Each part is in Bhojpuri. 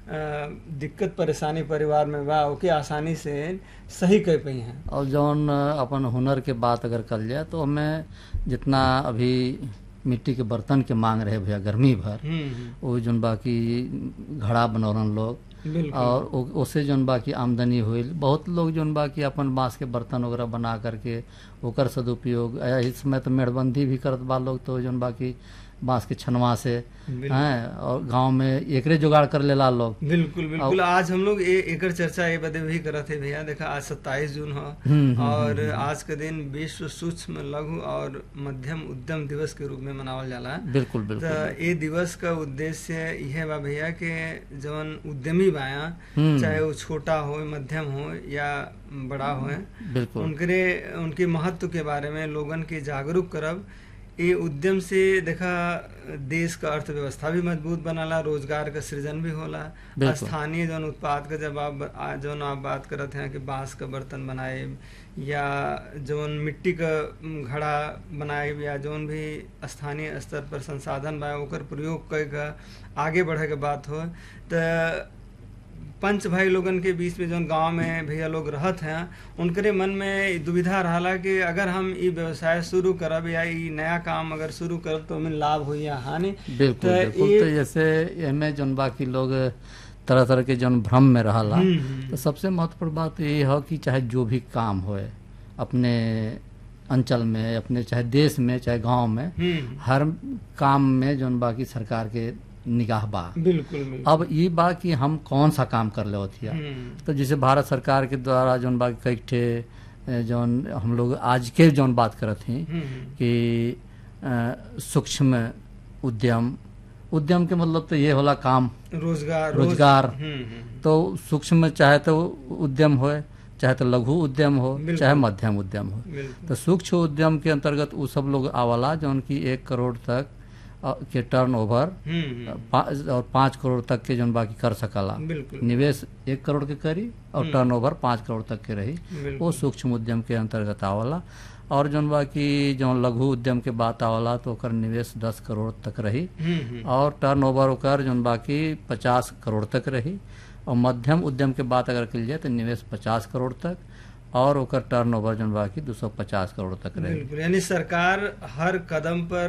दिक्कत परेशानी परिवार में बा ओके आसानी से सही कर पाई हैं और जौन अपन हुनर के बात अगर कल जाए तो हमें जितना अभी मिट्टी के बर्तन के मांग रहे भैया गर्मी भर हम्म वो जौन बाकी घड़ा बनौरन लोग बिल्कुल और उ- उससे जौन बाकी आमदनी हुई बहुत लोग जौन बाकी अपन बांस के बर्तन वगैरह बना करके ओकर सदुपयोग अ, इस समय तो मेड़बंदी भी करत बा लोग तो जौन बाकी बांस के छनवा से बिल्कुल। हैं और गांव में एकरे जुगाड़ कर लेला लोग बिल्कुल बिल्कुल आज हम लोग ए, एकर चर्चा ये बदे भी करत है भैया देखा आज सत्ताईस जून हम्म, है हम्म, और आज के दिन विश्व सूक्ष्म लघु और मध्यम उद्यम दिवस के रूप में मनावल जाला बिल्कुल तो बिल्कुल ये दिवस का उद्देश्य यह बा भैया कि जवन उद्यमी बाया हम्म। चाहे वो छोटा हो मध्यम हो या बड़ा हो बिल्कुल उनके उनके महत्व के बारे में लोगन के जागरूक करब ये उद्यम से देखा देश का अर्थव्यवस्था भी मजबूत बनाला रोजगार का सृजन भी होला बिल्कुल। स्थानीय जौन उत्पाद का जब आप आ- जौन आप बात करत हैं कि बांस का बर्तन बनाए या जौन मिट्टी का उम, घड़ा बनाए या जौन भी स्थानीय स्तर पर संसाधन बा ओकर प्रयोग कई का आगे बढ़े के बात हो तो पंच भाई लोगन के बीच में जौन गांव में भैया लोग रहत हैं उनकरे मन में दुविधा रहला कि अगर हम ई व्यवसाय शुरू करब या ई नया काम अगर शुरू करब तो हमें लाभ हो या हानि बिल्कुल तो बिल्कुल ये- तो जैसे एमे जौन बाकी लोग तरह तरह के जौन भ्रम में रहला हम्म, हम्म। तो सबसे महत्वपूर्ण बात ये है कि चाहे जो भी काम होए अपने अंचल में अपने चाहे देश में चाहे गांव में हम्म हर काम में जौन बाकी सरकार के निगाह बा बिल्कुल बिल्कुल अब ये बा कि हम कौन सा काम कर ले होतिया हम्म, तो जैसे भारत सरकार के द्वारा जौन बाकी कई ठे ए, जौन हम लोग आज के जौन बात करत हैं हम्म, कि अ, सूक्ष्म उद्यम उद्यम के मतलब तो ये होला काम रोजगार रोज- रोजगार हम्म, हम्म, तो सूक्ष्म चाहे तो उद्यम हो चाहे तो लघु उद्यम हो बिल्कुल। चाहे मध्यम उद्यम हो बिल्कुल तो सूक्ष्म उद्यम के अंतर्गत वो सब लोग आवाला जो उनकी एक करोड़ तक अ, के टर्न ओवर हम्म, हम्म, और पाँच करोड़ तक के जो बाकी कर सकला बिल्कुल निवेश एक करोड़ के करी और टर्न ओवर पाँच करोड़ तक के रही बिल्कुल वो सूक्ष्म उद्यम के अंतर्गत आवला और जौन बाकी जो लघु उद्यम के बात आवला तो ओकर निवेश दस करोड़ तक रही हम्म, हम्म, और टर्न ओवर ओकर जौन बाकी पचास करोड़ तक रही और मध्यम उद्यम के बात अगर कल जाए तो निवेश पचास करोड़ तक और ओकर टर्न ओवर जौन बाकी दो सौ पचास करोड़ तक रही बिल्कुल यानी सरकार हर कदम पर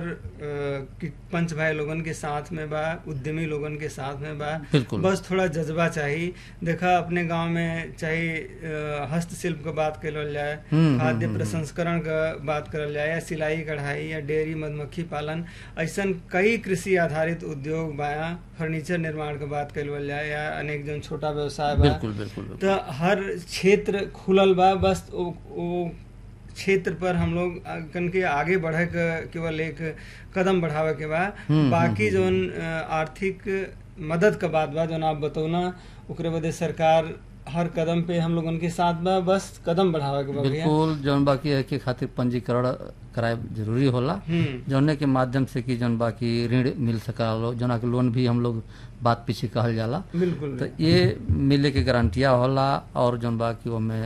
अ, कि पंच भाई लोगन के साथ में बा उद्यमी लोगन के साथ में बा बिल्कुल बस थोड़ा जज्बा चाहिए देखा अपने गांव में चाहे अ, हस्तशिल्प का बात करल जाए हम्म, खाद्य हम्म, प्रसंस्करण का बात करल जाए या सिलाई कढ़ाई या डेयरी मधुमक्खी पालन ऐसन कई कृषि आधारित उद्योग बा फर्नीचर निर्माण का बात करल जाए या अनेक जन छोटा व्यवसाय बा बिल्कुल बिल्कुल बिल्कुल। तो हर क्षेत्र खुलल बा बस वो, वो क्षेत्र पर हम लोग कन के आगे बढ़े के केवल एक कदम बढ़ावे के बा हम्म, बाकी जौन अ, आर्थिक मदद का बात बा जौन आप बतौना ओकरे बदे सरकार हर कदम पे हम लोगन के साथ बा बस कदम बढ़ावे के बा भैया बिल्कुल जौन बाकी है के खातिर पंजीकरण कराए जरूरी होला हम्म जौने के माध्यम से कि जौन बाकी ऋण मिल सका जना के लोन भी हम लोग बात पीछे कहल जाला बिल्कुल तो ये मिले के गारंटिया होला और जौन बाकी ओमे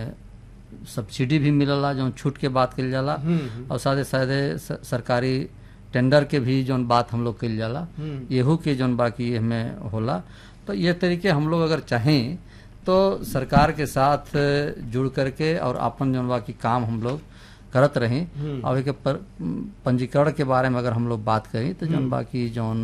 सब्सिडी भी मिलला जौन छूट के बात कल जाला हम्म हम्म, और साथे साथे स- सरकारी टेंडर के भी जौन बात हम लोग कल जाला हम्म येहू के जौन बाकी हमें होला तो ये तरीके हम लोग अगर चाहें तो सरकार के साथ जुड़ करके और अपन जौन बाकी काम हम लोग करत रहें हम्म। और एक पर पंजीकरण के बारे में अगर हम लोग बात करें तो जौन बाकी जौन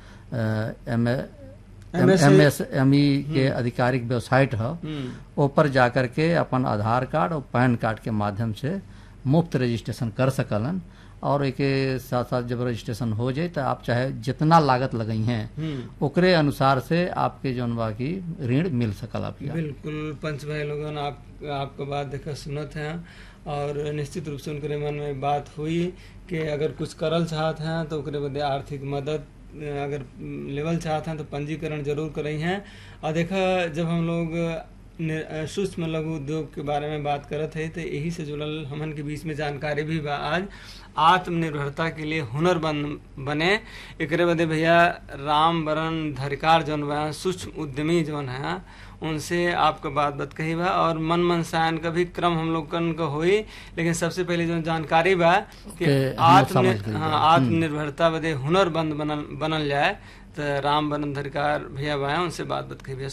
M MSA M S M E के आधिकारिक वेबसाइट है हम्म ऊपर जा करके अपन आधार कार्ड और पैन कार्ड के माध्यम से मुफ्त रजिस्ट्रेशन कर सकलन और एक साथ साथ जब रजिस्ट्रेशन हो जाए तो आप चाहे जितना लागत लगई हैं हम्म ओकरे अनुसार से आपके जौन बाकी ऋण मिल सकल आपके बिल्कुल पंच भाई लोगन आप आपका बात देखा सुनत हैं और निश्चित रूप से उनके मन में बात हुई कि अगर कुछ करल चाहत हैं तो ओकरे बदे आर्थिक मदद अ, अगर लेवल चाहत हैं तो पंजीकरण जरूर करई हैं और देखा जब हम लोग नि- अ, सूक्ष्म लघु उद्योग के बारे में बात करत है तो यही से जुड़ल हमन के बीच में जानकारी भी बा आज आत्मनिर्भरता के लिए हुनर बन बने एकरे बदे भैया राम बरन धरिकार जौन बा सूक्ष्म उद्यमी जौन है उनसे आपका बात बात कही बा और मन मनसायन का भी क्रम हम लोग कन का होई लेकिन सबसे पहले जो जानकारी बा कि के हम लोग आत्म समझ गए हाँ बा। आत्मनिर्भरता बदे हुनर बंद बनल बनल जाए तो राम बरन धरिकार भैया बा उनसे बात बात कही भैया